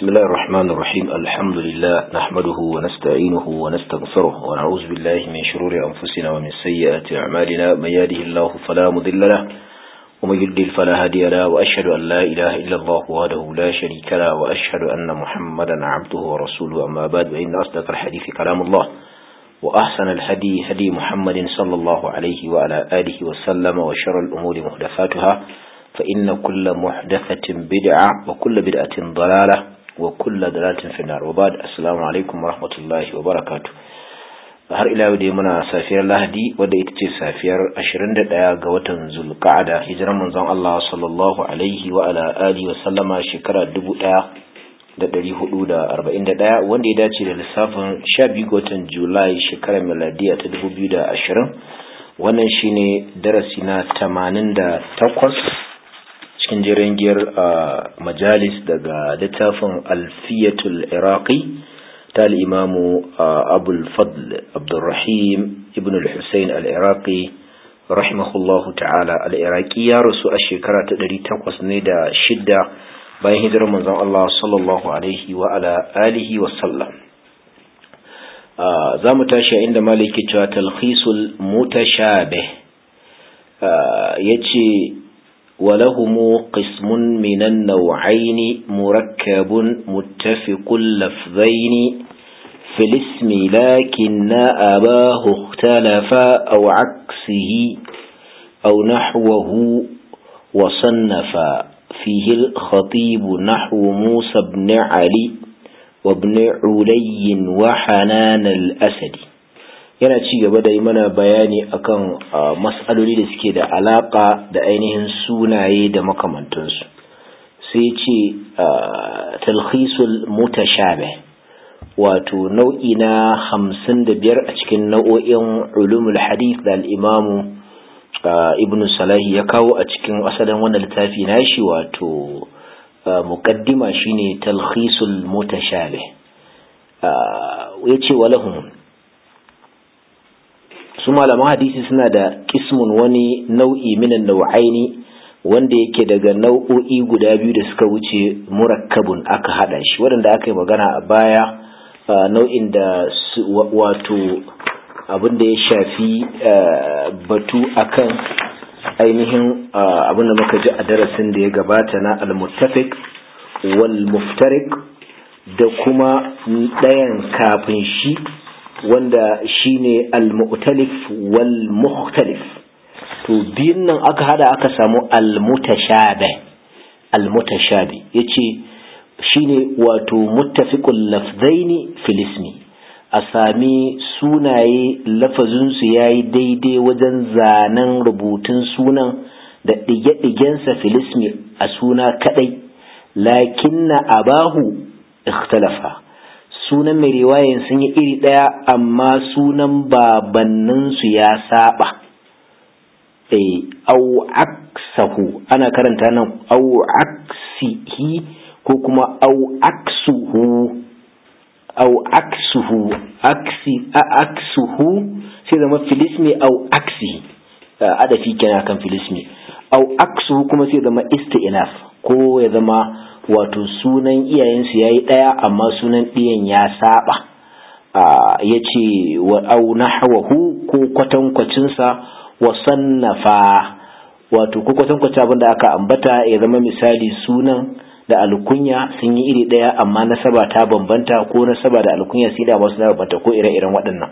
بسم الله الرحمن الرحيم الحمد لله نحمده ونستعينه ونستغفره ونعوذ بالله من شرور أنفسنا ومن سيئات أعمالنا من يهده الله فلا مضل له ومن يضلل فلا هادي له وأشهد أن لا إله إلا الله وحده لا شريك له وأشهد أن محمدا عبده ورسوله أما بعد فإن أصدق الحديث كلام الله وأحسن الهدي هدي محمد صلى الله عليه وعلى آله وسلم وشر الأمور محدثاتها فإن كل محدثة بدعة وكل بدعة ضلالة وكل ضلالة في النار وبعد السلام عليكم ورحمة الله وبركاته har ila yau dai muna safiyar lahadi wadda ita ce safiyar 21 ga watan zulqa'ada hijiran manzon Allah sallallahu alaihi wa ala alihi wa sallama shekara 1441 wanda ya dace da lissafin 12 ga watan julai shekarar miladiya ta 2020 wannan shine darasi na 88 cikin jiran giyar majalis daga littafin alfiyatul iraqi ta al'imamu abul fadl abdurrahim ibn al-hussein al-iraqi rahimahullahu ta'ala al-iraqi ya rasu a shekara ta ɗari takwas ne da shidda bayan hijirar manzon Allah sallallahu alaihi wa ala alihi wa sallam za mu tashi inda maliki cewa talhisul mutashabih ya ce ولهم قسم من النوعين مركب متفق اللفظين في الاسم لكن أباه اختلف أو عكسه أو نحوه وصنف فيه الخطيب نحو موسى بن علي وابن علي وحنان الأسد yana ci gaba da yi mana bayani akan mas'aloli da suke da alaka da ainihin sunaye da makamantansu sai ce talhisul mutashabih wato nau'i na hamsin da biyar a cikin nau'o'in ulumul hadith da al'imamu ibn salahi ya kawo a cikin asalin wannan littafi nashi wato muqaddima shine talhisul mutashabih ya ce walahum su malaman hadisi suna da kismun wani nau'i minan nau'aini wanda yake daga nau'o'i guda biyu da suka wuce murakkabun aka hada shi waɗanda aka yi magana a baya nau'in da wato abin da ya shafi batu akan ainihin abin da muka ji a darasin da ya gabata na al-muttafiq wal muftarik da kuma ɗayan kafin shi wanda shine al-mu'talif wal mukhtalif to biyun nan aka hada aka samu al-mutashabih al-mutashabih yace shine wato muttafiqul lafzaini fil ismi a sami sunaye lafazin su yayi daidai wajen zanen rubutun sunan da dige-digensa fil ismi a suna kadai lakinna abahu ikhtalafa sunan mai riwayan sun yi iri ɗaya amma sunan babanninsu ya saba au aksahu ana karanta nan au aksihi ko kuma au aksuhu au aksuhu aksi aksuhu sai zama filismi au aksihi adafi kenan kan filismi au aksuhu kuma sai zama isti'naf ko ya zama wato sunan iyayensu ya yi ɗaya amma sunan ɗiyan ya saba ya ce wa au nahawahu ko kwatankwacinsa wa sannafa wato ko kwatankwacin abin da aka ambata ya zama misali sunan da alkunya sun yi iri ɗaya amma nasaba ta bambanta ko nasaba da alkunya sai da masu bambanta ko ire-iren waɗannan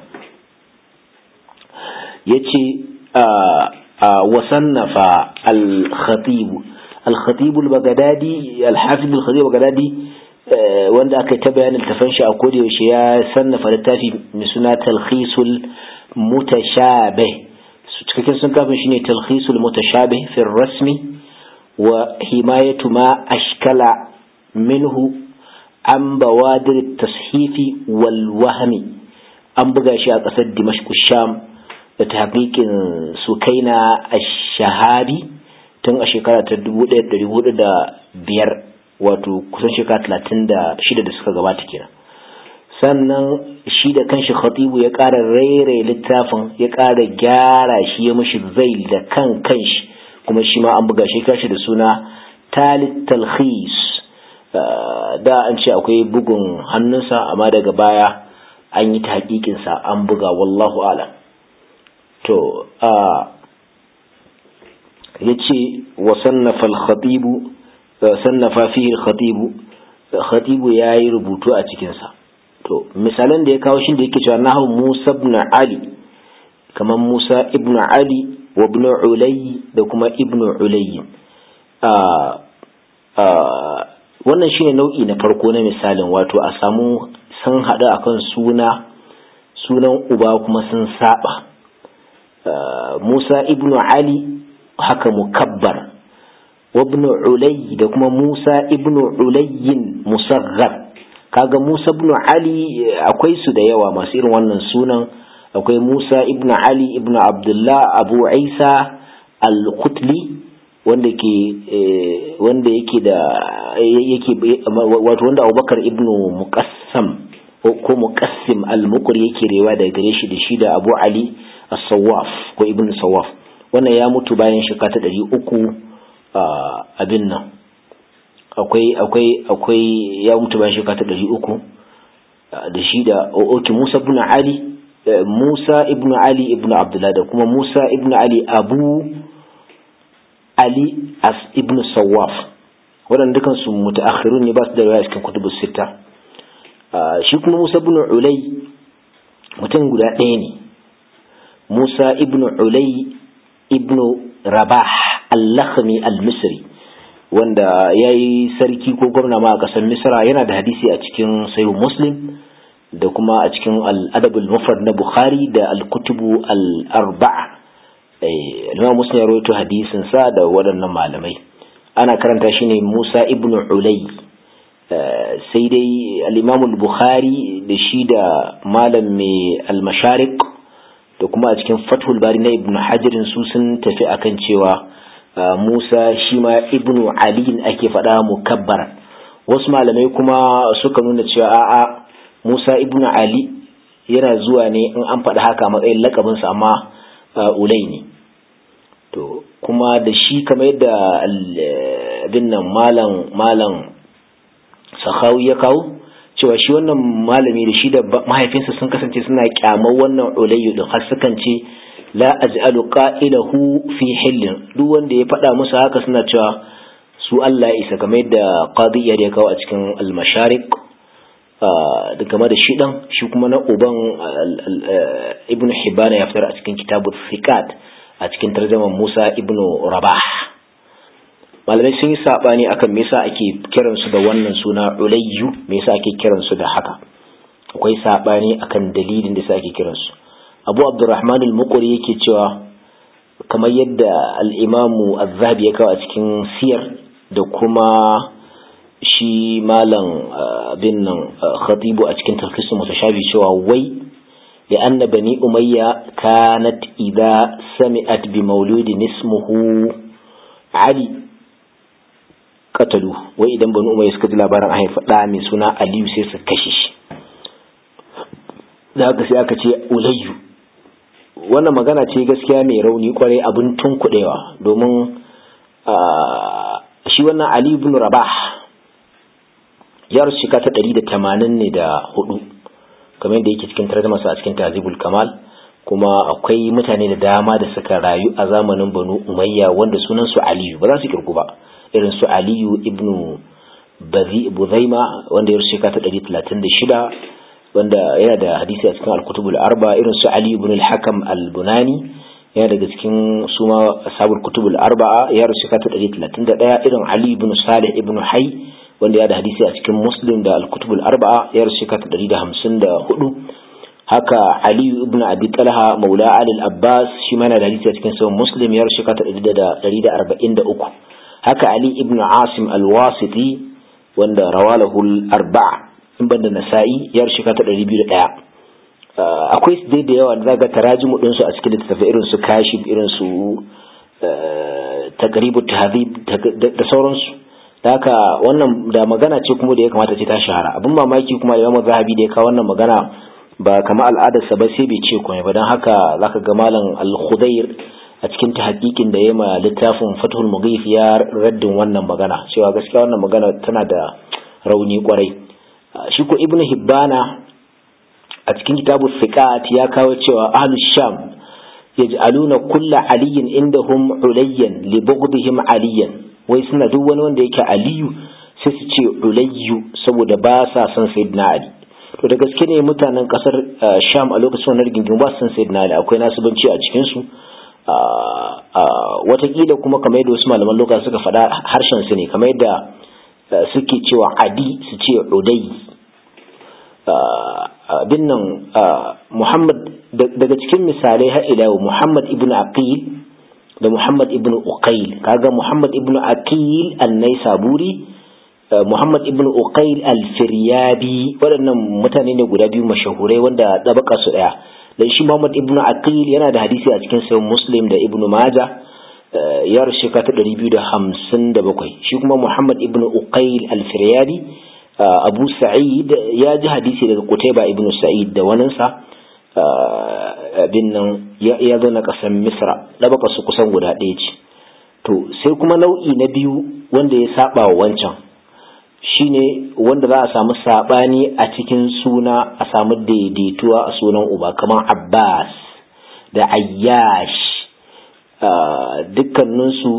ya ce wa sannafa al-khatibu الخطيب البغدادي الحافظ الخطيب البغدادي wanda aka ta bayanin tafan shi a koda yaushe ya sannafa littafi mai suna talkhisul mutashabih cikakken sun kafin shine talkhisul mutashabih fi rasmi wa himayatu ma ashkala minhu an bawadir tashifi wal wahmi an buga shi a ƙasar dimashq sham da tahqiqin sukaina ash-shahabi tun a shekara ta biyar wato kusan shekara talatin da shida da suka gabata kenan sannan shi da kanshi khatibu ya ƙara raire littafin ya ƙara gyara shi ya mashi zai da kan kanshi kuma shi ma an buga shi kashi da suna talit talhis da an ce akwai bugun hannunsa amma daga baya an yi ta hakikinsa an buga wallahu alam to ya ce wa sannafa al-khatibu sannafa fihi al-khatibu khatibu ya yi rubutu a cikinsa to misalan da ya kawo shi da yake cewa nahu Musa ibn Ali kamar Musa ibn Ali wa ibn Ulay da kuma ibn Ulay wannan shine nau'i na farko na misalin wato a samu sun haɗu akan suna sunan uba kuma sun saba Musa ibn Ali haka mukabbar وابن علي da kuma Musa ibn Ulayyin musaghar kaga Musa ibn Ali akwai su da yawa masu irin wannan sunan akwai Musa ibn Ali ibn Abdullah Abu Isa al-Qutli wanda ke wanda yake da yake wato wanda Abubakar ibn Muqassam ko Muqassim al-Muqri yake rewa daga gare shi da shi da Abu Ali as-Sawaf ko ibn Sawaf wannan ya mutu bayan shekara ta ɗari uku abin nan akwai akwai akwai ya mutu bayan shekara ta ɗari uku da shi da oke Musa ibn Ali Musa ibn Ali ibn Abdullah da kuma Musa ibn Ali Abu Ali as ibn Sawaf waɗanda dukan su mutaakhirun ne ba su da riwaya cikin kutubus sita shi kuma Musa ibn Ulay mutum guda ɗaya ne Musa ibn Ulay ibn Rabah al-Lakhmi al-Misri wanda ya yi sarki ko gwamna ma a ƙasar Misra yana da hadisi a cikin sayo Muslim da kuma a cikin al-Adab al-Mufrad na Bukhari da al-Kutubu al-Arba'a Imam Muslim ya rawaito hadisin sa da waɗannan malamai ana karanta shi ne Musa ibn Ulay sai dai al-Imam al-Bukhari da shi da malam mai al-Mashariq da kuma a cikin Fathul Bari na Ibn Hajar su sun tafi akan cewa Musa shi ma ibnu Ali ake faɗa mukabbar wasu malamai kuma suka nuna cewa a'a Musa ibnu Ali yana zuwa ne in an faɗa haka matsayin lakabinsa amma ulai ne to kuma da shi kamar yadda abin nan malam malam sahawi ya kawo cewa shi wannan malami da shi da mahaifinsa sun kasance suna kyamar wannan ulayyu din har sukan ce la aj'alu qa'ilahu fi hillin duk wanda ya faɗa musu haka suna cewa su Allah ya isa kamar yadda qadiyar ya kawo a cikin al-mashariq da game da shi dan shi kuma na uban ibn hibana ya fitar a cikin kitabut thiqat a cikin tarjaman Musa ibn Rabah malamai sun yi sabani akan me yasa ake kiran su da wannan suna ulayyu me yasa ake kiran su da haka akwai sabani akan dalilin da yasa ake kiran su abu abdurrahman al-muqri yake cewa kamar yadda al-imamu az-zahabi ya kawo a cikin siyar da kuma shi malam bin nan khatibu a cikin tarkisun mutashabi cewa wai ya anna bani umayya kanat idza sami'at bi mauludin ismuhu ali katalu wai idan bani umayya suka ji labarin a haifa da mai suna aliyu sai su kashe shi da haka sai aka ce ulayyu wannan magana ce gaskiya mai rauni kwarai abin tunkuɗewa domin shi wannan ali ibn rabah ya rasu shika ta ɗari da tamanin ne da hudu kamar yadda yake cikin tarjamasa a cikin tazibul kamal kuma akwai mutane da dama da suka rayu a zamanin banu umayya wanda sunan su aliyu ba za su kirgu ba irin su aliyu ibn buzaima wanda ya rasu shika ta ɗari talatin da shida wanda yana da hadisi a cikin al-kutubul arba irin su Ali ibn al-Hakam al-Bunani yana daga cikin suma ashabul kutubul arba'a ya rasu ta 131 irin Ali ibn Salih ibn Hay wanda ya da hadisi a cikin Muslim da al-kutubul arba'a ya rasu ta 154 haka Ali ibn Abi Talha maula Ali al-Abbas shi ma yana da hadisi a cikin sahih Muslim ya rasu ta 143 haka Ali ibn Asim al-Wasiti wanda rawalahu al-arba'a in banda nasa'i yar shika ta ɗari biyu da ɗaya akwai su dai da yawa da zaga tarajimu ɗinsu a cikin littattafai irin su kashif irin su taqribu tahdhib da sauransu da haka wannan da magana ce kuma da ya kamata ce ta shahara abin mamaki kuma da Imam Zahabi da ya kawo wannan magana ba kama al'adarsa ba sai bai ce komai ba don haka zaka ga malam al-Khudair a cikin tahqiqin da ya ma littafin Fathul Mughith ya raddin wannan magana cewa gaskiya wannan magana tana da rauni kwarai shi ko ibnu hibbana a cikin kitabu thiqat ya kawo cewa ahlus sham yaj'aluna kulla aliyin indahum ulayyan li bughdihim aliyan wai suna duk wani wanda yake aliyu sai su ce ulayyu saboda ba sa son sayyidina ali to da gaske ne mutanen kasar sham a lokacin wannan rigingimu ba su son sayyidina ali akwai nasibanci a cikin su watakila kuma kamar yadda wasu malaman lokaci suka faɗa harshen su ne kamar yadda suke cewa adi su ce udai abin nan muhammad daga cikin misalai har ila muhammad ibn aqil da muhammad ibn uqail kaga muhammad ibn aqil annai saburi muhammad ibn uqail al-firyabi waɗannan mutane ne guda biyu mashahurai wanda ɗabaka su ɗaya dan shi muhammad ibn aqil yana da hadisi a cikin sayin muslim da ibn majah ya rushe ka ta ɗari biyu da hamsin da bakwai shi kuma muhammad ibn uqail al-firyabi abu sa'id ya ji hadisi daga kutaiba ibn sa'id da waninsa abin nan ya zo na ƙasar misra ɗabaka su kusan guda ɗaya ce to sai kuma nau'i na biyu wanda ya saba wa wancan shine wanda za a samu saɓani a cikin suna a samu daidaituwa a sunan uba kamar abbas da ayyash dukkaninsu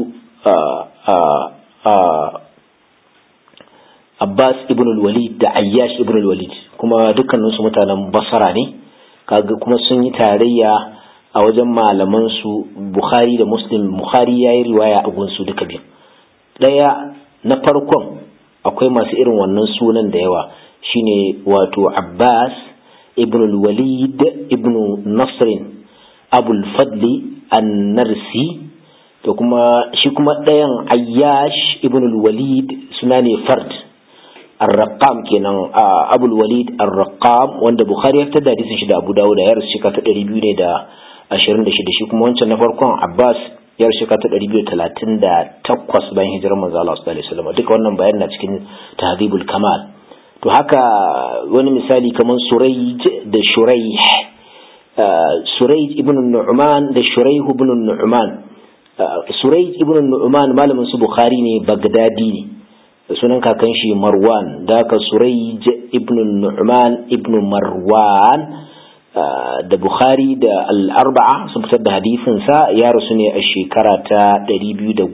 abbas ibn walid da ayyash ibn walid kuma dukkaninsu mutanen basara ne kaga kuma sun yi tarayya a wajen malaman su bukhari da muslim bukhari ya yi riwaya a gunsu duka biyu ɗaya na farkon akwai masu irin wannan sunan da yawa shine wato abbas ibn walid ibn nasrin abul fadli an-narsi da kuma shi kuma ɗayan ayyash ibn walid suna ne fard ar-raqam kenan abul walid ar-raqam wanda bukhari ya fitar da hadisin shi da abu dawud ya rasu shekara ta 200 ne da 26 shi kuma wancan na farkon abbas ya rasu shekara ta 238 bayan hijirar manzo Allah sallallahu alaihi wasallam duka wannan bayan na cikin tahdhibul kamal to haka wani misali kamar surayj da shuraih surayj ibn nu'man da shuraih ibn nu'man surayj ibn nu'man malamin su bukhari ne bagdadi ne sunan kakan shi marwan da haka surayj ibn nu'man ibn marwan da bukhari da al'arba'a sun fitar da hadisinsa ya rasu ne a shekara ta 217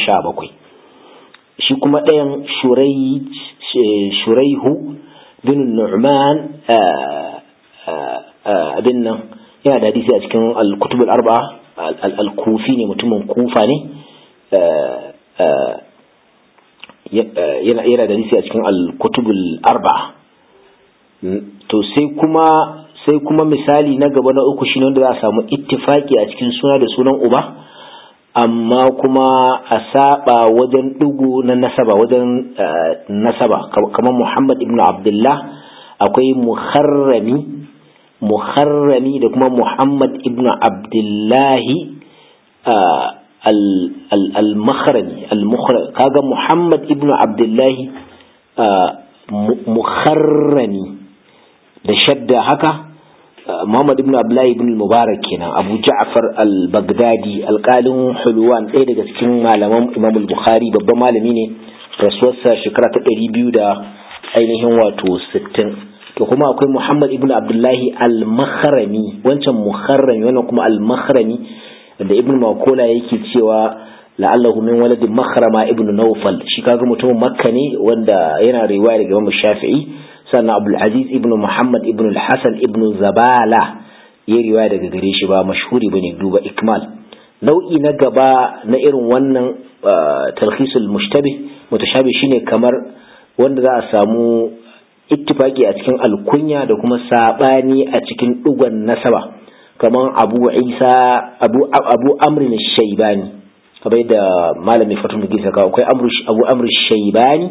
shi kuma ɗayan shuraihu bin nu'man abin nan yana da hadisi a cikin al-kutub al-arba'a al-kufi ne mutumin kufa ne yana da hadisi a cikin al-kutub al-arba'a to sai kuma sai kuma misali na gaba na uku shine wanda za a samu ittifaki a cikin suna da sunan uba amma kuma a saba wajen dugu na nasaba wajen nasaba kamar Muhammad ibn Abdullah akwai muharrami muharrami da kuma Muhammad ibn Abdullahi al-makharami kaga Muhammad ibn Abdullahi muharrami da shadda haka Muhammad ibn Abdullahi ibn Mubarak kenan Abu Ja'far al-Baghdadi alƙalin Hulwan ɗaya daga cikin malaman Imam al-Bukhari babban malami ne rasuwarsa shekara ta ɗari biyu da ainihin wato sittin to kuma akwai Muhammad ibn Abdullahi al-Makharami wancan Mukharrami wannan kuma al-Makharami da Ibn Makola yake cewa la'allahu min waladin Makhrama ibn Nawfal shi kaga mutumin Makka ne wanda yana riwaya daga Imam Shafi'i sannan abdul aziz ibn muhammad ibn al-hasan ibn zabala ya riwaya daga gare shi ba mashhuri bane duba ikmal nau'i na gaba na irin wannan talhisul mushtabih mutashabih shine kamar wanda za a samu ittifaki a cikin alkunya da kuma sabani a cikin dugon nasaba kamar abu isa abu abu amr shaybani kamar da malami fatul gisa ka akwai abu amr shaybani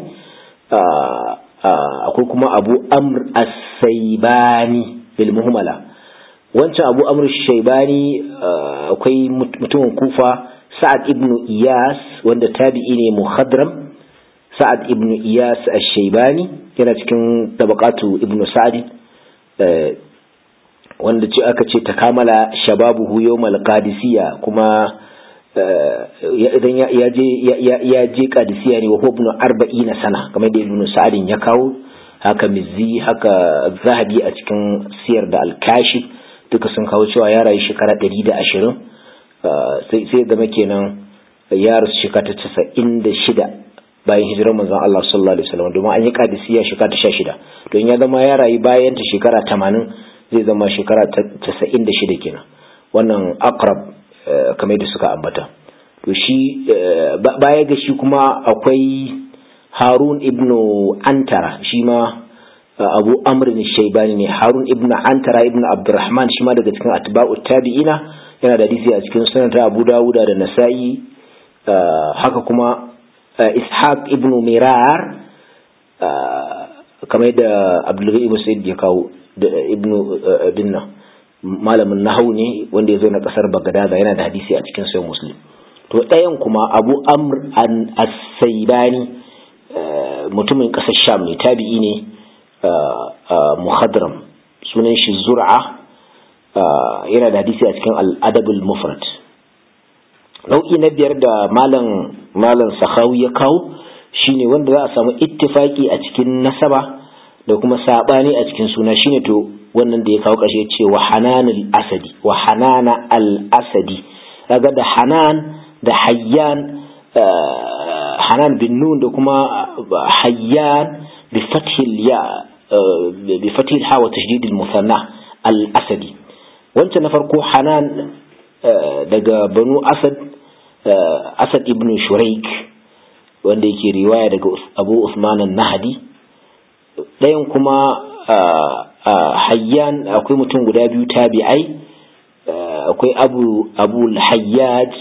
akwai kuma abu amr as-saibani bil muhmala wancan abu amr shaibani akwai mutumin kufa sa'ad ibn iyas wanda tabi'i ne muhadram sa'ad ibn iyas ash-shaibani yana cikin tabaqatu ibn sa'd wanda ce aka ce ta kamala shababuhu yawmal qadisiyya kuma idan ya je ya je qadisiya ne wa ibn 40 sana kamar da ibn sa'adin ya kawo haka mizzi haka zahabi a cikin siyar da alkashi duka sun kawo cewa ya rayu shekara 120 sai sai zama kenan ya rasu shekara ta 96 bayan hijirar manzon Allah sallallahu alaihi wasallam domin an yi qadisiya shekara ta 16 don ya zama ya rayu bayan ta shekara 80 zai zama shekara ta 96 kenan wannan akrab kamar da suka ambata to shi baya ga shi kuma akwai harun ibnu antara shi ma abu amrin shaibani ne harun ibnu antara ibnu abdurrahman shi ma daga cikin atba'u tabi'ina yana da hadisi a cikin sunan abu dawuda da nasa'i haka kuma ishaq ibnu mirar kamar da abdulghani ibn sa'id ya kawo da ibnu binna malamin nahawu ne wanda ya zo na kasar bagadaza yana da hadisi a cikin sayan muslim to ɗayan kuma abu amr an as-saibani mutumin ƙasar sham ne tabi'i ne muhadram sunan shi zur'a yana da hadisi a cikin al'adabul mufrad nau'i na biyar da malam malam sahawi ya kawo shine wanda za a samu ittifaki a cikin nasaba da kuma sabani a cikin suna shine to wannan da ya kawo ƙarshe ce wa hananul asadi wa hanana al asadi kaga da hanan da hayyan hanan bin nun da kuma hayyan bi fathil ya bi fathil ha wa tashdid al musanna al asadi wancan na farko hanan daga banu asad asad ibn shuraik wanda yake riwaya daga abu usman an-nahdi ɗayan kuma hayyan akwai mutum guda biyu tabi'ai akwai abu abu hayyaj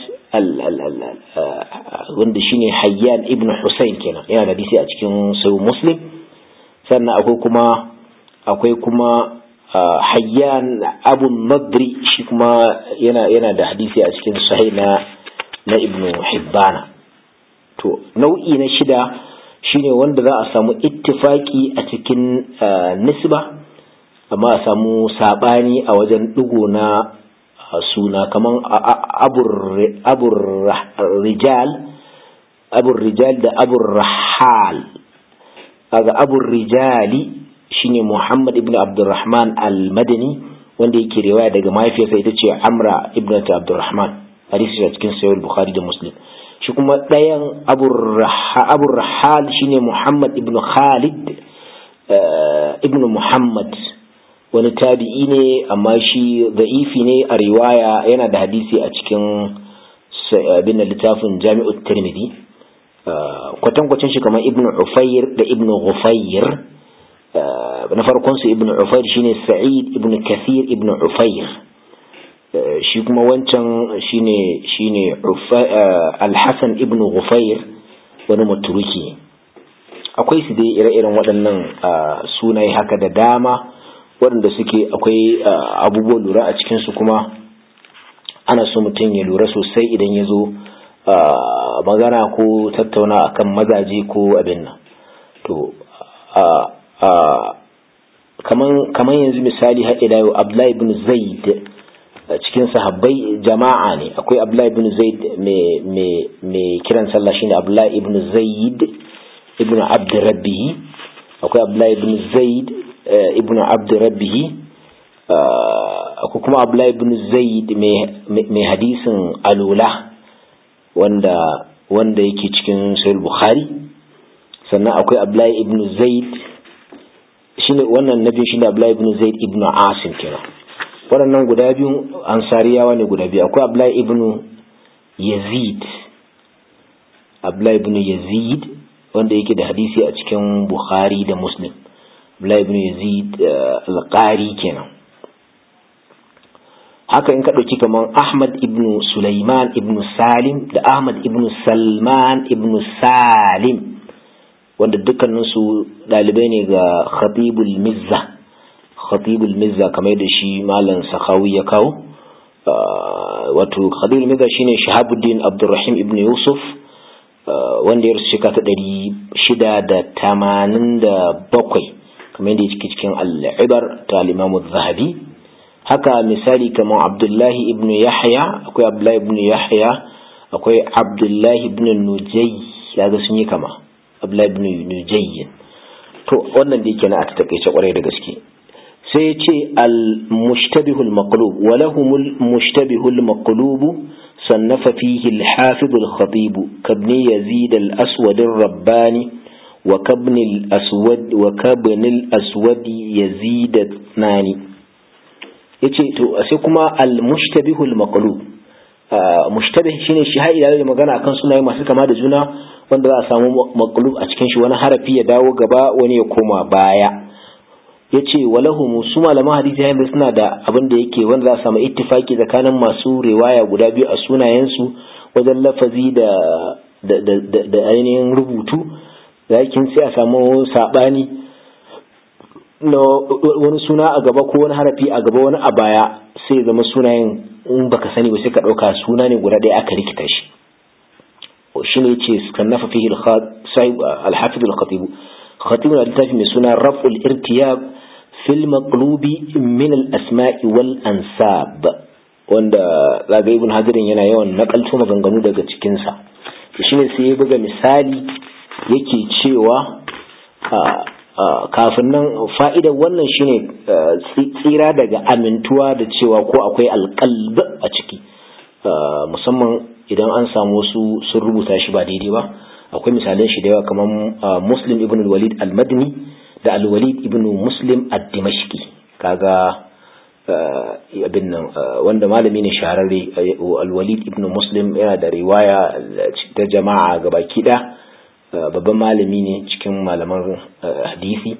wanda shine hayyan ibn husayn kenan yana da hadisi a cikin sayu muslim sannan akwai kuma akwai kuma hayyan abu nadri shi kuma yana yana da hadisi a cikin sahih na na ibn hibbana to nau'i na shida shine wanda za a samu ittifaki a cikin nisba amma a samu sabani a wajen digo na suna kaman abur rijal abur rijal da abur rahal kaga abur rijali shine Muhammad ibn Abdurrahman al-Madani wanda yake riwaya daga mahaifiyarsa ita ce Amra ibn Abdurrahman hadisi a cikin sahih Bukhari da Muslim shi kuma ɗayan abur rahal shine Muhammad ibn Khalid ibn Muhammad wani tabi'i ne amma shi za'ifi ne a riwaya yana da hadisi a cikin abin littafin jami'ut tirmidhi kwatankwacin shi kamar ibn Ufayr da ibn Ghufayr na farkon su ibn Ufayr shine Sa'id ibn Kathir ibn Ufayr shi kuma wancan shine shine Al-Hasan ibn Ghufayr wani maturuki akwai su dai ire-iren waɗannan sunaye haka da dama waɗanda suke akwai abubuwan lura a cikinsu kuma ana so mutum ya lura sosai idan ya zo magana ko tattauna akan mazaje ko abin nan to kaman yanzu misali har ila yau Abdullahi ibn Zaid cikin sahabbai jama'a ne akwai Abdullahi ibn Zaid mai kiran sallah shine Abdullahi ibn Zaid ibn Abd Rabbihi akwai Abdullahi ibn Zaid ibn Abd Rabbihi akwai kuma Abdullahi ibn Zaid mai hadisin alula wanda wanda yake cikin Sahih Bukhari sannan akwai Abdullahi ibn Zaid shine wannan nabi shine Abdullahi ibn Zaid ibn Asim kenan waɗannan guda biyu ansariyawa ne guda biyu akwai Abdullahi ibn Yazid Abdullahi ibn Yazid wanda yake da hadisi a cikin Bukhari da Muslim Abdullahi ibn Yazid al-Qari kenan haka in ka ɗauki kamar Ahmad ibn Sulaiman ibn Salim da Ahmad ibn Salman ibn Salim wanda dukkaninsu ɗalibai ne ga Khatibul Mizza Khatibul Mizza kamar da shi Malam Sakhawi ya kawo wato Khatibul Mizza shine Shahabuddin Abdurrahim ibn Yusuf wanda ya rasu shekara ta ɗari shida da tamanin da bakwai kamar yadda yake cikin al'ibar ta al'imamu zahabi haka misali kamar abdullahi ibn yahya akwai abdullahi ibn yahya akwai abdullahi ibn nujay ya ga sun yi kama abdullahi ibn nujay to wannan da yake na a takaice kwarai da gaske sai ya ce al-mushtabihul maqlub wa lahumul mushtabihul maqlub sannafa fihi al-hafiz al-khatib kabni yazid al-aswad ar-rabbani wa kabni al-aswad wa kabni al-aswad yazid nani yace to sai kuma al-mushtabihul maqlub mushtabih shine shi har ila magana akan sunaye masu kama da juna wanda za a samu maqlub a cikin shi wani harafi ya dawo gaba wani ya koma baya yace walahum su malaman hadisi yayin suna da abin da yake wanda za a samu ittifaki tsakanin masu riwaya guda biyu a sunayen su wajen lafazi da da da ainihin rubutu lakin sai a samu sabani na wani suna a gaba ko wani harafi a gaba wani a baya sai ya zama sunayen in baka sani ba sai ka ɗauka suna ne guda ɗaya aka rikita shi shi ne ce kannafa fihi al-hafiz al-khatib khatib na littafi mai suna raf'ul irtiyab fil maqlubi min al-asma'i wal ansab wanda zaga ibn hadirin yana yawan nakalto maganganu daga cikin sa shine sai ya buga misali yake cewa kafin nan fa'idar wannan shine tsira daga amintuwa da cewa ko akwai alƙalb a ciki musamman idan an samu wasu sun rubuta shi ba daidai ba akwai misalan shi da yawa kamar muslim ibn walid al-madini da al-walid ibn muslim ad-dimashqi kaga abin nan wanda malami ne shahararre al-walid ibn muslim yana da riwaya ta jama'a gabaki ɗaya babban malami ne cikin malaman hadisi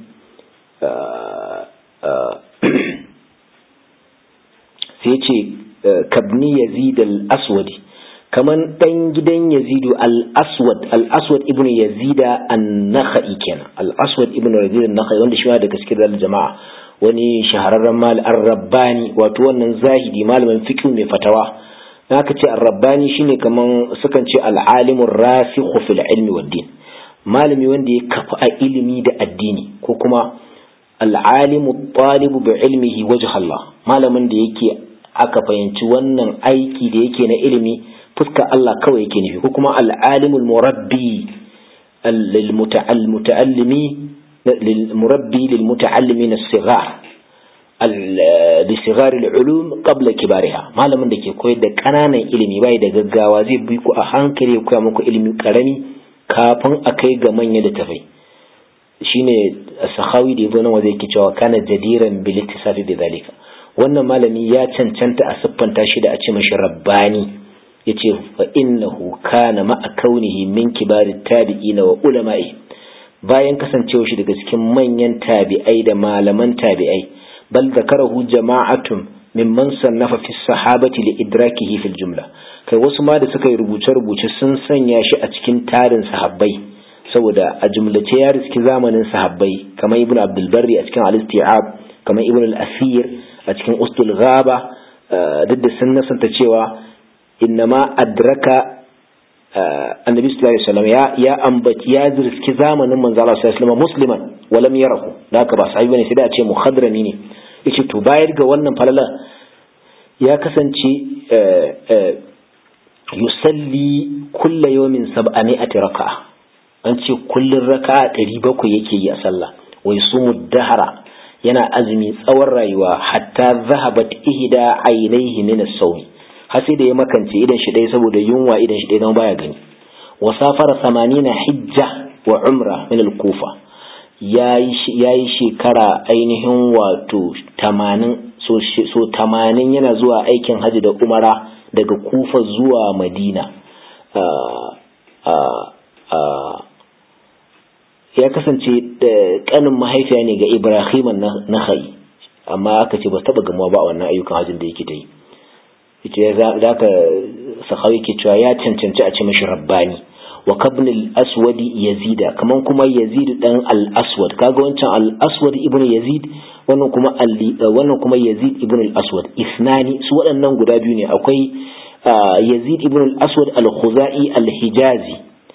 sai ce kabni yazid al-aswadi kaman dan gidan yazidu al-aswad al-aswad ibn yazida an-nakhai kenan al-aswad ibn yazid an-nakhai wanda shi ma daga cikin jama'a wani shahararren mal ar-rabbani wato wannan zahidi malamin fiqh mai fatawa aka ce ar-rabbani shine kaman sukan ce al-alimur rasikhu fil ilmi wad din malami wanda ya kafa a ilimi da addini ko kuma al'alimu talibu bi ilmihi wajh Allah malamin da yake aka fahimci wannan aiki da yake na ilimi fuskar Allah kawai yake nufi ko kuma al'alimul murabbi lil muta'allimi lil murabbi lil muta'allimin as-sighar لصغار العلوم قبل كبارها malamin da ke koyar da ƙananan ilimi bai da gaggawa zai bi ku a hankali ya koya muku ilimi karami kafin a kai ga manya da tafai shine sahawi da yazo nan waje yake cewa kana jadiran bil ittisafi bi zalika wannan malami ya cancanta a siffanta shi da a ce mashi rabbani yace fa innahu kana ma kaunihi min kibarit tabi'ina wa ulama'i bayan kasancewa shi daga cikin manyan tabi'ai da malaman tabi'ai bal zakarahu jama'atun mimman sannafa fi sahabati li idrakihi fil jumla kai wasu ma da suka yi rubuce-rubuce sun sanya shi a cikin tarin sahabbai saboda a jumlace ya riski zamanin sahabbai kamar ibn abdul barri a cikin al-isti'ab kamar ibn al-asir a cikin ustul ghaba duk da sun nasanta cewa innama adraka annabi sallallahu alaihi wasallam ya ya ambaci ya riski zamanin manzo Allah sallallahu alaihi wasallam musliman walam yarahu da haka ba sahabi bane sai da a ce muhadrami ne yace to bayar ga wannan falala ya kasance yusalli kulla yawmin sab'ami'ati raka'a an ce kullun raka'a ɗari bakwai yake yi a sallah wai sumu dahara yana azumi tsawon rayuwa hatta zahabat ihda ainihi min as-sawmi har sai da ya makance idan shi ɗaya saboda yunwa idan shi ɗaya baya gani wa safara samanina hijja wa umra min al-kufa yayi shekara ainihin wato tamanin so tamanin yana zuwa aikin hajji da umara daga kufa zuwa madina ya kasance kanin mahaifiya ne ga ibrahim na hai amma aka ce ba taba gamuwa ba a wannan ayyukan hajjin da yake ta yi ita za ka sahawi ke cewa ya cancanci a ce mashi rabbani wa kabnil aswadi yazida kaman kuma yazid dan al-aswad kaga wancan al-aswad ibnu yazid wannan kuma wannan kuma yazid ibnu al-aswad isnani su waɗannan guda biyu ne akwai yazid ibnu al-aswad al-khuzai al-hijazi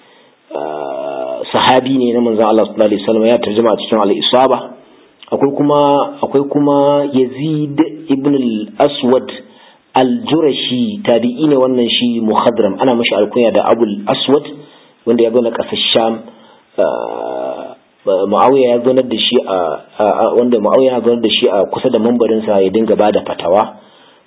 sahabi ne na manzon Allah sallallahu alaihi wasallam ya tarjuma a cikin al-isaba akwai kuma akwai kuma yazid ibnu al-aswad al-jurashi tabi'i ne wannan shi muhadram ana mashi alkunya da abul aswad wanda ya zo na ƙasar sham Muawiya ya zonar da shi a wanda Muawiya ya zonar da shi a kusa da mambarinsa ya dinga bada fatawa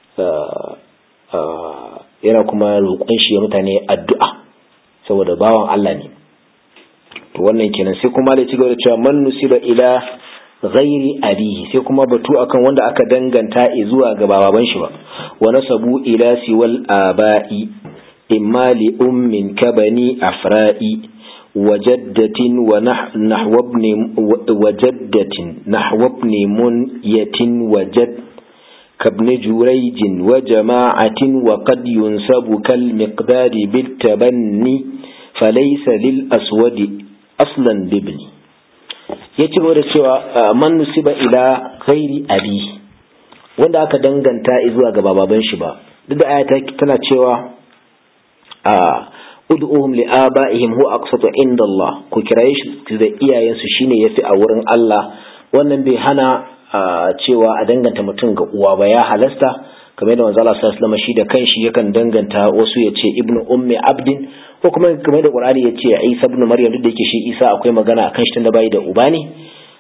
yana kuma roƙon shi ya mutane addu'a saboda bawan Allah ne to wannan kenan sai kuma da cigaba da cewa man nusiba ila ghairi abihi sai kuma batu akan wanda aka danganta zuwa ga baban shi ba wa nasabu ila siwal aba'i imma li ummin kabani afra'i وجدة ونحو ابن وجدة نحو ابن منية وجد كابن جريج وجماعة وقد ينسب كالمقدار بالتبني فليس للأسود أصلا بابن yace da cewa man nusiba ila ghairi abi wanda aka danganta zuwa ga baban shi ba duk da ayata tana cewa a ud'uhum li aba'ihim huwa aqsatu inda Allah ku kiraye shi da iyayensu shine yafi a wurin Allah wannan bai hana cewa a danganta mutum ga uwa ba ya halasta kamar yadda manzo Allah sallallahu alaihi shi da kanshi yakan danganta wasu ya ce ibnu ummi abdin ko kuma kamar da Qur'ani ya ce Isa ibn Maryam duk da yake shi Isa akwai magana akan shi tunda bai da uba ne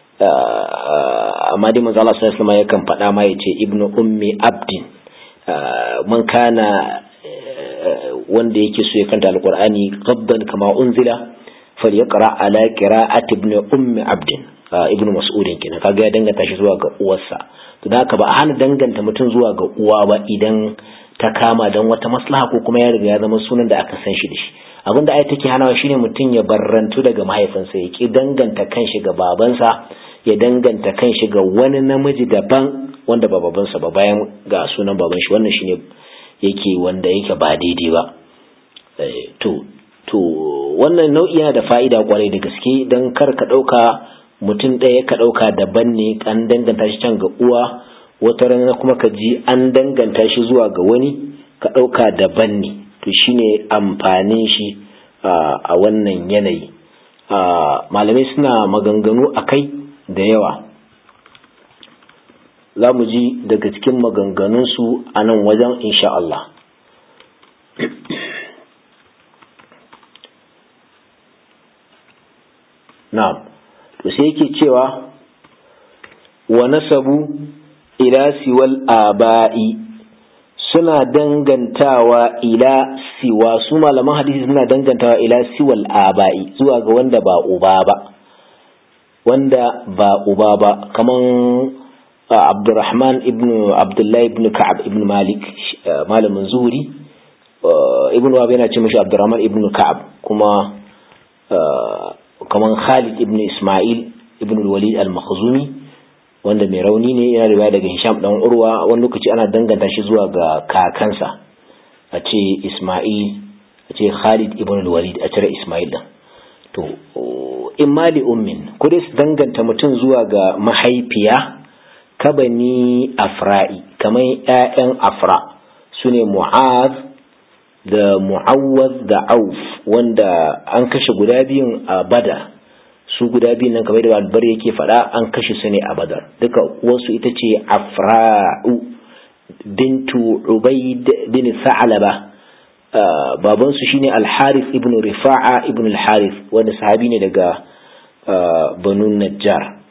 amma dai manzo Allah sallallahu alaihi yakan faɗa ma ya ce ibnu ummi abdin man kana wanda yake so ya kanta alqur'ani qabban kama unzila falyaqra ala qira'ati ibn ummi abdin ibn mas'udin kenan kaga ya danganta shi zuwa ga uwarsa to da haka ba a hana danganta mutum zuwa ga uwa ba idan ta kama dan wata maslaha ko kuma ya riga ya zama sunan da aka san shi da shi abin da ai take hanawa shine mutum ya barrantu daga mahaifinsa ya ki danganta kanshi ga babansa ya danganta kanshi ga wani namiji daban wanda ba babansa ba bayan ga sunan baban shi wannan shine yake wanda yake ba daidai ba to to wannan nau'i yana da fa'ida kwarai da gaske don kar ka ɗauka mutum ɗaya ka ɗauka daban ne an danganta shi can ga uwa wata rana kuma ka ji an danganta shi zuwa ga wani ka ɗauka daban ne to shine amfanin shi a wannan yanayi malamai suna maganganu a kai da yawa za mu ji daga cikin maganganunsu a nan wajen insha Allah na'am to sai yake cewa wa nasabu ila siwal aba'i suna dangantawa ila siwa su malaman hadisi suna dangantawa ila siwal aba'i zuwa ga wanda ba uba ba wanda ba uba ba kaman Abdurrahman ibn Abdullah ibn Ka'ab ibn Malik malamin zuhuri ibn Wahab yana ce mashi Abdurrahman ibn Ka'ab kuma kaman Khalid ibn Ismail ibn Walid al-Makhzumi wanda mai rauni ne yana riwaya daga Hisham dan Urwa wani lokaci ana danganta shi zuwa ga kakansa a ce Ismail a ce Khalid ibn Walid a cire Ismail din to in mali ummin ko dai su danganta mutum zuwa ga mahaifiya kabani afra'i kamar ‘ya'yan afra su ne mu'az da mu'awwaz da auf wanda an kashe guda biyun a badar su guda biyun nan kamar da albar yake faɗa an kashe su ne a badar duka wasu ita ce afra'u bintu ubaid bin sa'alaba babansu shine al-harith ibn rifa'a ibn al-harith wanda sahabi ne daga banu najjar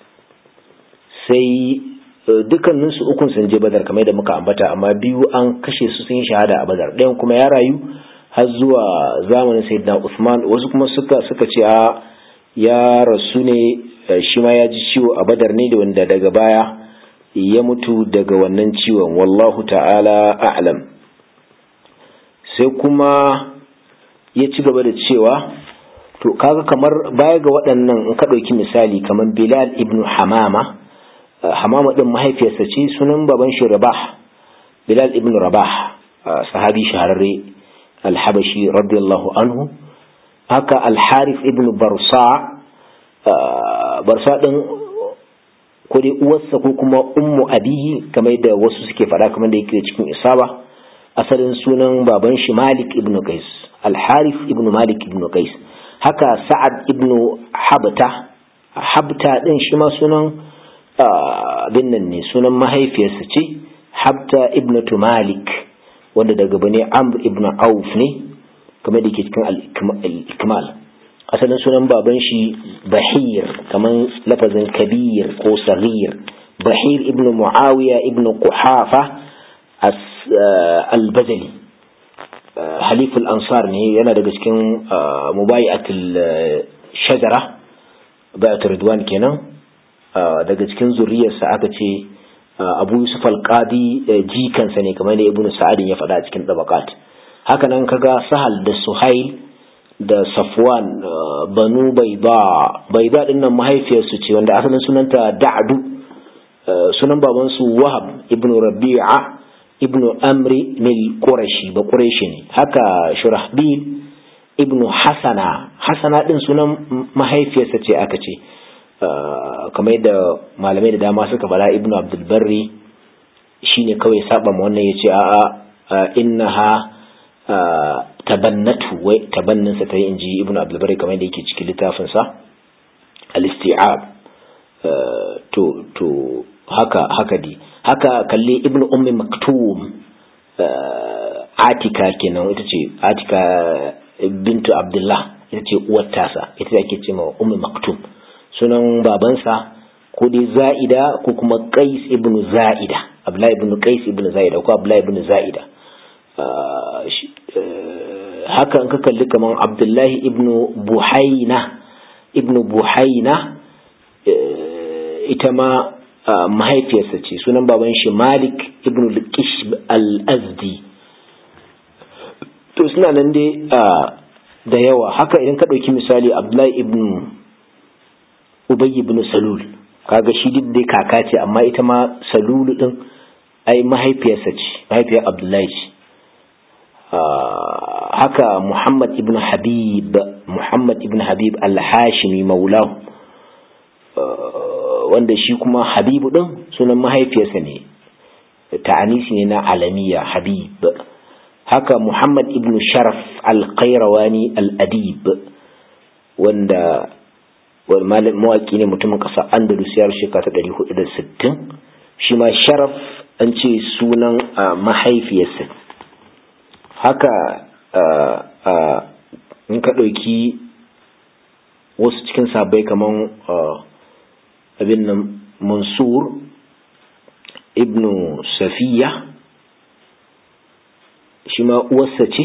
sai dukkaninsu ukun sun je badar kamar da muka ambata amma biyu an kashe su sun yi shahada a badar ɗayan kuma ya rayu har zuwa zamanin sayyidina Usman wasu kuma suka suka ce a ya rasu ne shi ma ya ji ciwo a badar ne da wanda daga baya ya mutu daga wannan ciwon wallahu ta'ala a'lam sai kuma ya ci gaba da cewa to kaga kamar baya ga waɗannan in ka ɗauki misali kamar Bilal ibn Hamama hamama din mahaifiyarsa ce sunan baban shi rabah bilal ibn rabah sahabi shahararre alhabashi radiyallahu anhu haka alharif ibn barsa barsa din ko dai uwarsa ko kuma ummu abihi kamar da wasu suke faɗa kamar da yake cikin isaba asalin sunan baban shi malik ibn qais alharif ibn malik ibn qais haka sa'ad ibn habta habta din shi ma sunan abin nan ne sunan mahaifiyarsa ce habta ibnatu malik wanda daga bane amr ibn auf ne kamar da ke cikin al-ikmal asalin sunan baban shi bahir kamar lafazin kabir ko saghir bahir ibn muawiya ibn quhafa al-bajali haliful ansar ne yana daga cikin mubayi'atul shajara bayatul ridwan kenan daga cikin zuriyarsa aka ce abu yusuf al-qadi jikansa ne kamar da ibnu sa'adin ya faɗa a cikin tabaqat haka nan kaga sahal da suhail da safwan banu bayda bayda din nan mahaifiyarsu ce wanda asalin sunanta da'du sunan babansu wahab ibnu rabi'a ibnu amri nil qurashi ba qurashi ne haka shurahbil ibnu hasana hasana din sunan mahaifiyarsa ce aka ce kamar yadda malamai da dama suka bala ibnu abdulbarri shine kawai saba ma wannan yace a'a innaha tabannatu wai tabannin sa tayi inji ibnu abdulbarri kamar yadda yake cikin littafin sa al-isti'ab to to haka haka di haka kalli ibnu ummi maktum atika kenan ita ce atika bintu abdullah ita ce uwar tasa ita ake ce ma ummi maktum sunan babansa ko dai za'ida ko kuma qais ibn za'ida abdullahi ibn qais ibn za'ida ko abdullahi ibn za'ida haka in ka kalli kaman abdullahi ibn buhaina ibn buhaina ita ma mahaifiyarsa ce sunan baban shi malik ibn al-kishb al-azdi to suna nan dai da yawa haka idan ka ɗauki misali abdullahi ibn ubay ibn salul kaga shi duk dai kaka ce amma ita ma salulu din ai mahaifiyarsa ce mahaifiyar abdullahi ce haka muhammad ibn habib muhammad ibn habib al-hashimi maulahu wanda shi kuma habibu din sunan mahaifiyarsa ne ta'anisi ne na alamiya habib haka muhammad ibn sharaf al-qayrawani al-adib wanda mawaki ne mutumin ƙasar andalus ya shekara ta ɗari hudu da sittin shi ma sharaf an ce sunan mahaifiyarsa haka in ka ɗauki wasu cikin sabai kamar abin nan mansur ibnu safiya shi ma uwarsa ce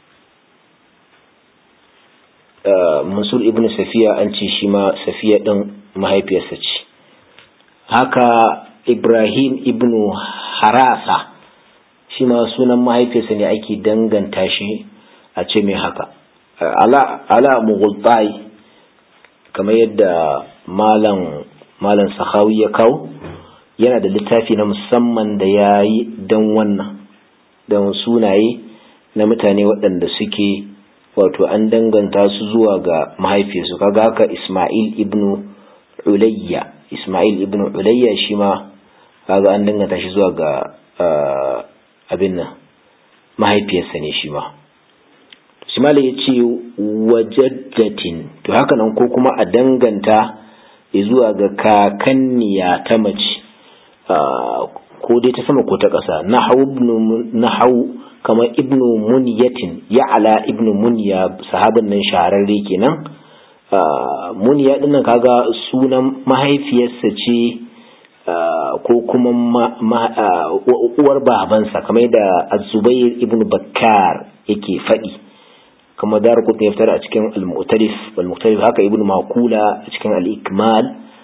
mansur ibn safiya an ce shi ma safiya ɗin mahaifiyarsa ce haka ibrahim ibn harasa shi ma sunan mahaifiyarsa ne ake danganta shi a ce mai haka ala, ala mughultai kamar yadda malam malam sahawi ya kawo yana da littafi na musamman da ya yi don wannan don sunaye na mutane waɗanda suke wato an danganta su zuwa ga mahaifiyarsu kaga haka Ismail ibn Ulayya Ismail ibn Ulayya shi ma kaga an danganta shi zuwa ga abin nan mahaifiyarsa ne shi ma Ismail ya ce wajaddatin to haka nan ko kuma a danganta zuwa ga kakanniya ta mace ko dai ta sama ko ta ƙasa nahau kamar ibnu munyatin ya'ala ibnu munya sahabin nan shahararre kenan munya din nan kaga sunan mahaifiyarsa ce ko kuma uwar babansa kamar da az-zubair ibnu bakkar yake faɗi kama dar kutni ya fitar a cikin al-mu'tarif wal-mu'tarif haka ibnu makula a cikin al-ikmal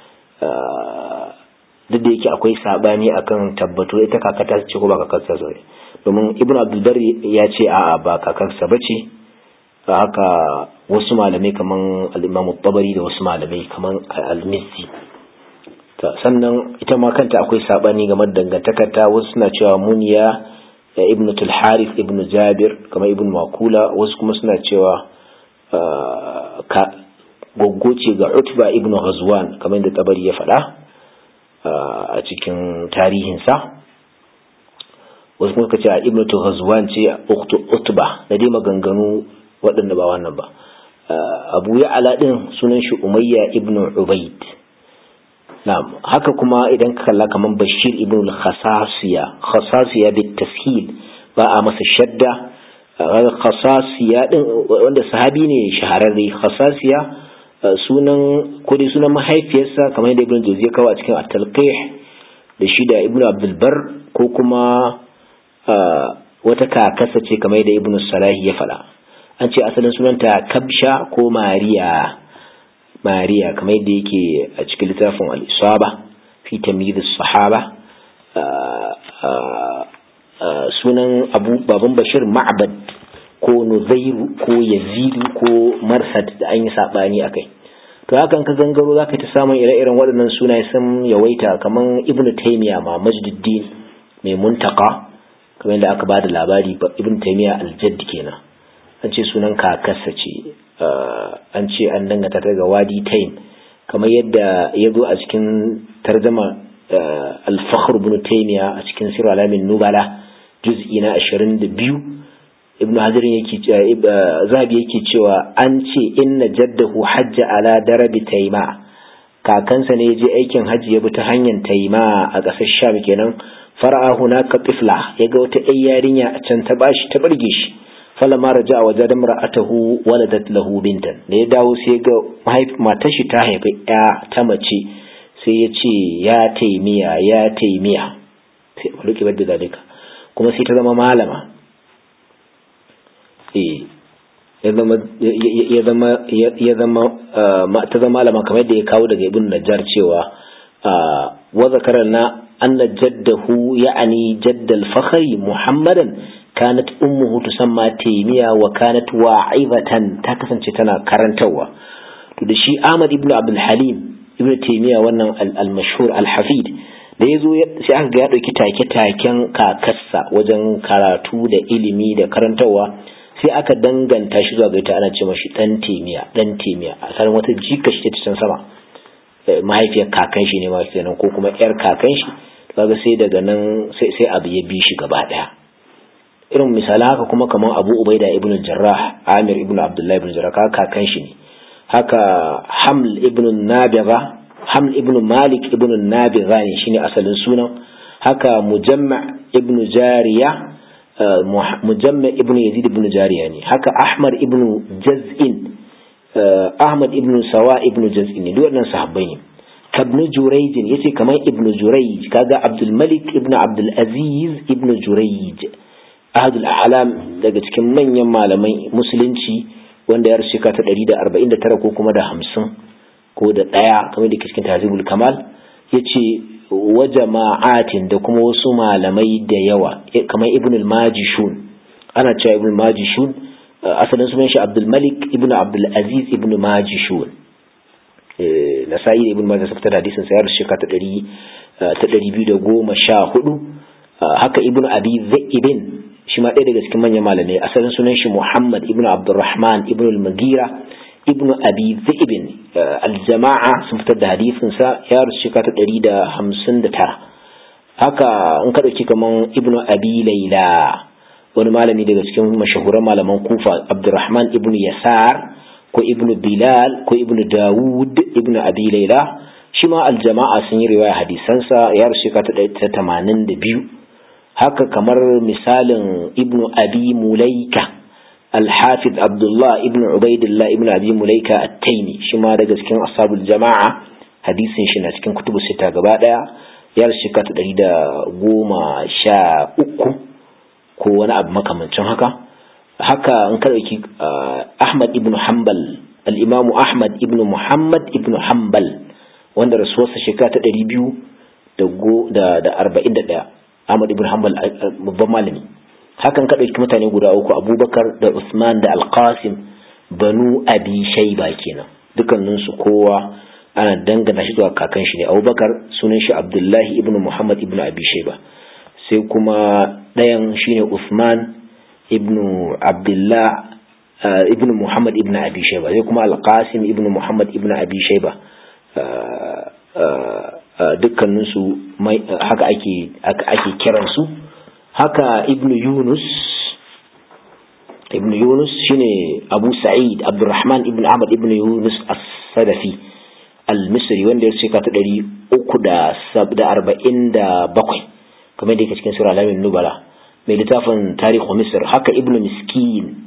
duk da yake akwai sabani akan tabbato ita kakata ce ko ba kakarsa ce domin ibnu abdulbar ya ce a'a ba kakarsa bace haka wasu malamai kaman al-imam tabari da wasu malamai kaman al-mizzi sannan ita ma kanta akwai sabani game da dangantakar ta wasu suna cewa muniya ibnu tulharif ibnu jabir kamar ibnu makula wasu kuma suna cewa goggo ce ga utba ibnu ghazwan kamar da tabari ya faɗa a cikin tarihinsa wasu kuma ka ce a ibnu ghazwan ce utba da dai maganganu waɗanda ba wannan ba abu ya ala ɗin sunan shi umayya ibnu ubaid na'am haka kuma idan ka kalla kaman bashir ibn al-khasasiya khasasiya bit tashil ba a masa shadda khasasiya din wanda sahabi ne shahararre khasasiya sunan ko dai sunan mahaifiyarsa kamar yadda ibn jawzi ya kawo a cikin at-talqih da shi da ibn abdul bar ko kuma wata kakasa ce kamar yadda ibn salahi ya faɗa an ce asalin sunanta kabsha ko mariya mariya kamar yadda yake a cikin littafin al-isaba fi tamyiz sahaba sunan abu baban bashir ma'bad ko nuzairu ko yazidu ko marsad da an yi sabani akai to hakan ka gangaro za ka ta samun ire-iren waɗannan sunaye sun yawaita kamar ibnu taymiya ma majduddin mai muntaka kamar yadda aka ba da labari ibnu taymiya aljadd kenan an ce sunan kakarsa ce an ce an dangata ta ga wadi taim kamar yadda ya zo a cikin tarjama al-fakhr ibn taymiya a cikin sirr alamin nubala juz'i na 22 ibnu hajar yake zabi yake cewa an ce inna jaddahu hajja ala darabi taima kakansa ne je aikin hajji ya bi ta hanyar taima a ƙasar sham kenan fara'a hunaka tifla ya ga wata ƴar yarinya a can ta bashi ta barge shi falama raja wa jadam ra'atahu waladat lahu bintan da ya dawo sai ga matar shi ta haifi ya ta mace sai ya ce ya taimiya ya taimiya sai ruki badda dalika kuma sai ta zama malama ya zama ya zama ta zama malama kamar yadda ya kawo daga ibn najjar cewa wa zakarna anna jaddahu ya'ani jaddal fakhri muhammadan kanat ummuhu tusamma taymiya wa kanat wa'izatan ta kasance tana karantarwa to da shi Ahmad ibn Abdul Halim ibn Taymiya wannan al-mashhur al-hafid da yazo sai aka ga ya dauki take-taken kakarsa wajen karatu da ilimi da karantarwa sai aka danganta shi zuwa ga ita ana ce mashi dan Taymiya dan Taymiya a san wata jika shi ta can sama mahaifiyar kakan shi ne ma kenan ko kuma yar kakan shi kaga sai daga nan sai sai abu ya bi shi gaba daya irin misalan haka kuma kamar abu ubaida ibn jarrah amir ibn abdullahi ibn jarrah kakan shi ne haka haml ibn nabiga haml ibn malik ibn nabiga ne shine asalin sunan haka mujamma ibn jariya mujamma ibn yazid ibn jariya ne haka ahmad ibn jaz'in ahmad ibn sawa ibn jaz'in ne duk wannan sahabbai ne kabnu jurayj yace kamar ibn jurayj kaga abdul malik ibn abdul aziz ibn jurayj ahadul a'lam daga cikin manyan malamai musulunci wanda ya rasu ta 149 ko kuma da 50 ko da ɗaya kamar da cikin tazibul kamal yace wa jama'atin da kuma wasu malamai da yawa kamar ibn al-majishun ana cewa ibn al-majishun asalin sunan shi abdul malik ibn abdul aziz ibn majishun nasa'i da ibn majah fitar da hadisin sa ya rasu ta 214 haka ibn abi zaibin shi ma ɗaya daga cikin manyan malamai asalin sunan shi Muhammad ibn Abdurrahman ibn al-Magira ibn Abi Zaibin al-Jama'a sun fitar da hadisin sa ya rusu shekara ta ɗari da hamsin da tara haka in ka ɗauki kaman ibn Abi Laila wani malami daga cikin mashahuran malaman Kufa Abdurrahman ibn Yasar ko ibn Bilal ko ibn Dawud ibn Abi Laila shi ma al-Jama'a sun yi riwaya hadisansa ya rusu shekara ta tamanin da biyu haka kamar misalin ibn abi mulaika alhafiz abdullah ibn ubaidillah ibn abi mulaika at-taimi shi ma daga cikin ashabul jama'a hadisin shi na cikin kutubu sita gaba daya ya shika ta ɗari da goma sha uku ko wani abu makamancin haka haka in ka ɗauki ahmad ibn hanbal al-imamu ahmad ibn muhammad ibn hanbal wanda rasuwarsa shekara ta ɗari biyu da arba'in da ɗaya Ahmad ibn Hanbal babban malami hakan ka ɗauki mutane guda uku Abubakar da Usman da Al-Qasim banu Abi Shayba kenan dukkanin su kowa ana dangana shi zuwa kakan shi ne Abubakar sunan shi Abdullahi ibn Muhammad ibn Abi Shayba sai kuma ɗayan shine Usman ibn Abdullah ibn Muhammad ibn Abi Shayba sai kuma Al-Qasim ibn Muhammad ibn Abi Shayba dukkaninsu haka ake ake kiransu haka ibn yunus ibn yunus shine abu sa'id abdurrahman ibn ahmad ibn yunus as-sadafi al-misri wanda ya shekara ta ɗari uku da arba'in da bakwai kamar da yake cikin sura alamin nubala mai littafin tarihu misir haka ibnu miskin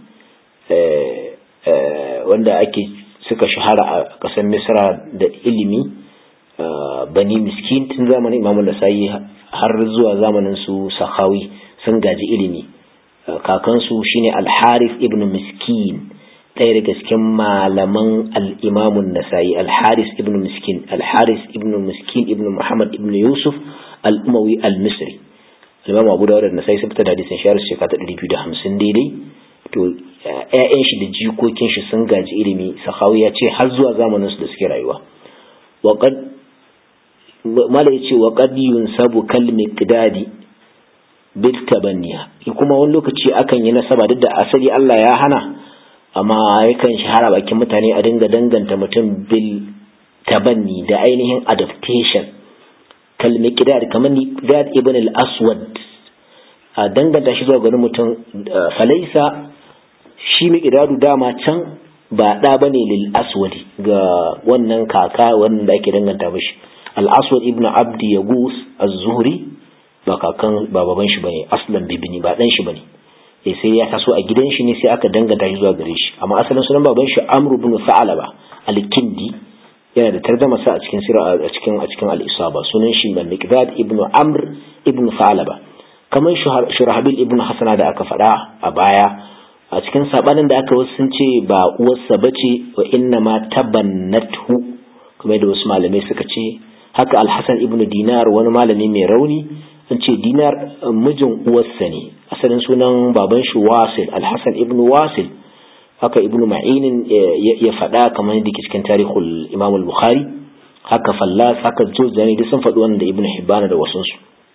wanda ake suka shahara a ƙasar misra da ilimi bani miskin tun zamanin imamun nasa'i har zuwa zamanin su sahawi sun gaji ilimi kakansu shine alharif ibnu miskin ɗaya daga cikin malaman al'imamun nasa'i alharis ibnu miskin alharis ibnu miskin ibnu muhammad ibnu yusuf al'umawi al-misri al-imamu abu dawud da nasa'i sun fita da hadisin shahar shekara ta ɗari biyu da hamsin daidai to ƴaƴan shi da jikokin shi sun gaji ilimi sahawi ya ce har zuwa zamanin su da suke rayuwa waqad mala yace waqad yunsabu kal miqdadi bit tabanniya kuma wani lokaci akan yi nasaba duk da asali Allah ya hana amma yakan shahara bakin mutane a dinga danganta mutum bil tabanni da ainihin adaptation kal miqdad kamar miqdad ibn al aswad a danganta shi zuwa ganin mutum falaisa shi miqdadu dama can ba da bane lil aswadi ga wannan kaka wannan da ake danganta mishi al aswad ibn abdi yagus az-zuhri ba kakan ba baban shi bane aslan bibini ba dan shi bane eh sai ya taso a gidan shi ne sai aka danganta shi zuwa gare shi amma asalin sunan baban shi amr ibn sa'alaba al-kindi yana da tarjama sa a cikin sira a cikin a cikin al-isaba sunan shi al-miqdad ibn amr ibn sa'alaba kamar shurahbil ibn hasana da aka faɗa a baya a cikin sabanin da aka wasu sun ce ba uwarsa bace wa inna ma tabannathu kamar da wasu malamai suka ce haka al-hasan ibn dinar wani malami mai rauni an ce dinar mijin uwarsa ne asalin sunan baban shi wasil alhassan ibn wasil haka ibn ma'inin ya faɗa kamar yadda ke cikin tarihul imam al-bukhari haka fallas haka juzani duk sun faɗi wannan da ibn hibbana da wasunsu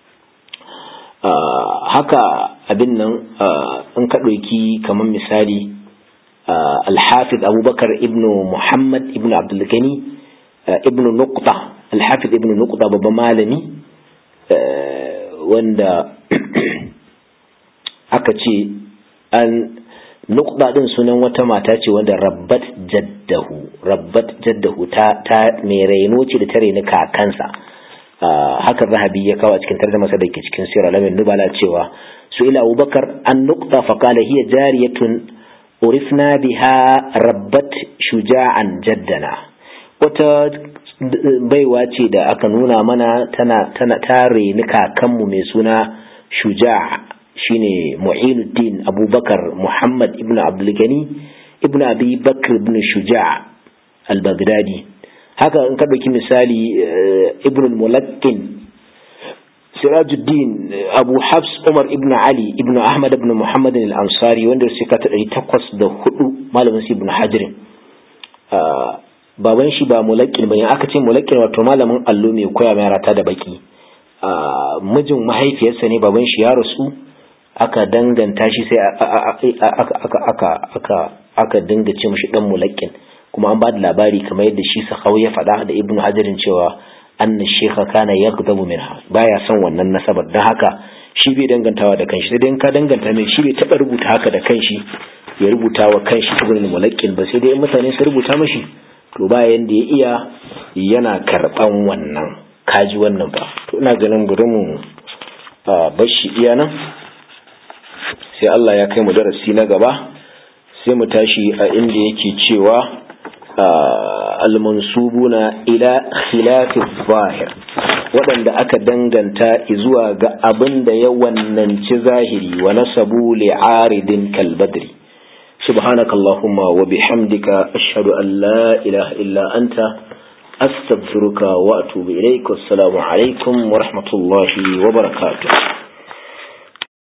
haka abin nan in ka ɗauki kamar misali alhafiz abubakar ibn muhammad ibn abdulgani ibn nuqta alhafiz ibn nuqta babban malami wanda aka ce an nukba din sunan wata mata ce wanda rabbat jaddahu rabbat jaddahu ta ta mai raino ce da ta raini kakansa haka zahabi ya kawo a cikin tarjuma sa da ke cikin sirra lamin nubala cewa su ila abubakar an nukta fa qala hiya jariyatun urifna biha rabbat shuja'an jaddana wata baiwa ce da aka nuna mana tana tana tare ni kakanmu mai suna shuja shine mu'inuddin abubakar muhammad ibn abdulgani ibn abi bakr ibn shuja al-baghdadi haka in ka ɗauki misali ibn mulakkin sirajuddin abu habs umar ibn ali ibn ahmad ibn muhammad al-ansari wanda suka ta ɗari takwas da hudu malamin ibn hajirin baban shi ba mulakin bane aka ce mulakin wato malamin allo mai koya mai rata da baki mijin mahaifiyarsa ne baban shi ya rasu aka danganta shi sai aka aka aka aka aka dinga ce mishi dan mulakin kuma an ba da labari kamar yadda shi sakau ya faɗa da ibnu hajarin cewa anna shekha kana yaghdabu minha baya son wannan nasabar dan haka shi bai dangantawa da kanshi sai dai ka danganta mai shi bai taɓa rubuta haka da kanshi ya rubuta wa kanshi ibnu mulakin ba sai dai mutane su rubuta mashi to bayan da ya iya yana karɓan wannan kaji wannan ba to ina ganin bari mu bashi iya nan sai Allah ya kai mu darasi na gaba sai mu tashi a inda yake cewa almansubuna ila khilafi zahir waɗanda aka danganta zuwa ga abin da ya wannanci zahiri wa nasabu li'aridin kalbadri سبحانك اللهم وبحمدك أشهد أن لا إله إلا أنت أستغفرك وأتوب إليك والسلام عليكم ورحمة الله وبركاته